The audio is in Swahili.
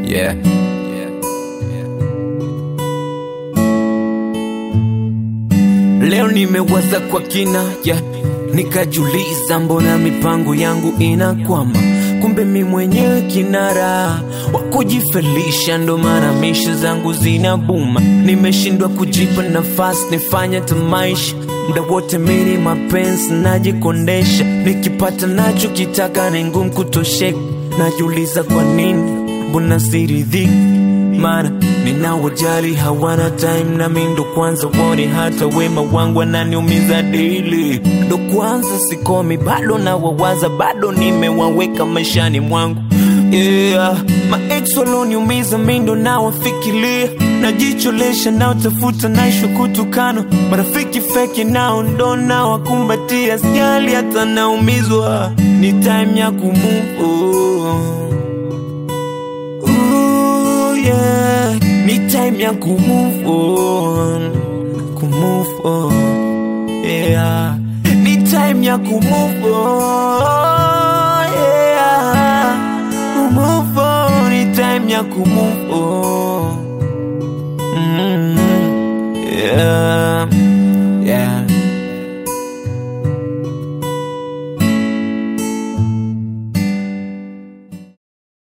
Yeah. Leo nimewaza kwa kina yeah. Nikajuliza mbona mipango yangu inakwama, kumbe mi mwenyewe kinara wa kujifelisha, ndo maana misha zangu zinabuma. Nimeshindwa kujipa nafasi nifanye tamaisha, muda wote mini mapenzi najikondesha, nikipata nacho kitaka ni ngumu kutosheka. Najiuliza kwa nini, mbona siridhiki mara ninaojali hawana time na mi ndo kwanza wone hata wema wangu ananiumiza dili ndo kwanza sikomi bado na wawaza bado nimewaweka maishani mwangu yeah. maex waloniumiza mi ndo nawafikiria najicholesha naotafuta naisho kutukano marafiki feki nao ndo nawakumbatia sijali hata naumizwa ni time ya kumove on. Ooh, yeah. Ni time ya kumove on, kumove on, yeah. Ni time ya kumove on, yeah. Kumove on, ni time ya kumove on. Mm, yeah, yeah.